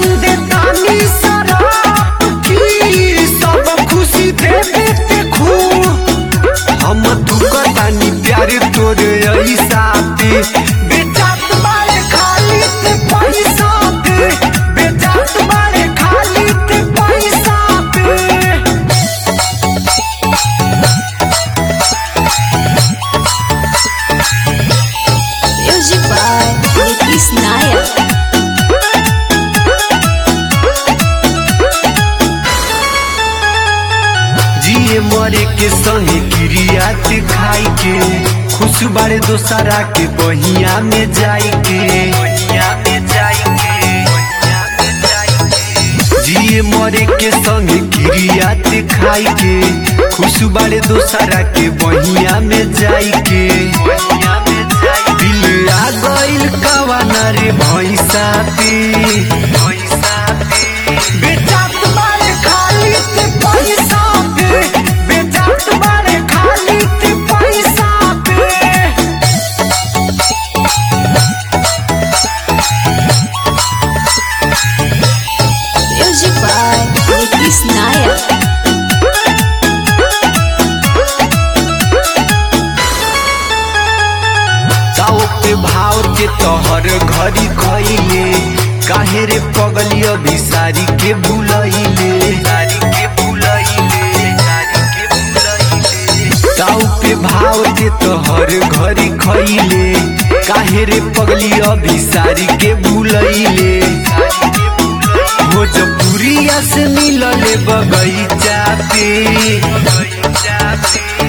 देतानी शराब की सब खुशी दे देते खूब हम तू करतानी प्यार तोरे ऐसा पे बेचात बारे खाली ते पैसा पे बेचात बारे खाली ते पैसा पे Music by Nitish Nayak. जिए मरे के संगे क्रियात खाई के खुश बारे दोसरा के बहिया में जाई के बहिया में जाई के जिए मरे के संगे क्रियात खाई के खुश बारे दोसरा के बहिया में जाई के बहिया में जाई दिल आ गइल कवाना रे भैंसा पे भैंसा पे बेचात बारे खाली ते पैसा पे बेचात बारे खाली ते पैसा पे Music by Nitish Nayak. ताओ पे भाव के तोहर घरी खइले काहे रे पगली अभी सारी के भूलइले सारी के भूलइले सारी के भूलइले ताओ पे भाव के तोहर घरी खइले काहे रे पगली अभी सारी के भूलइले भोजपुरिया से मिलले बगैचा पे बगैचा पे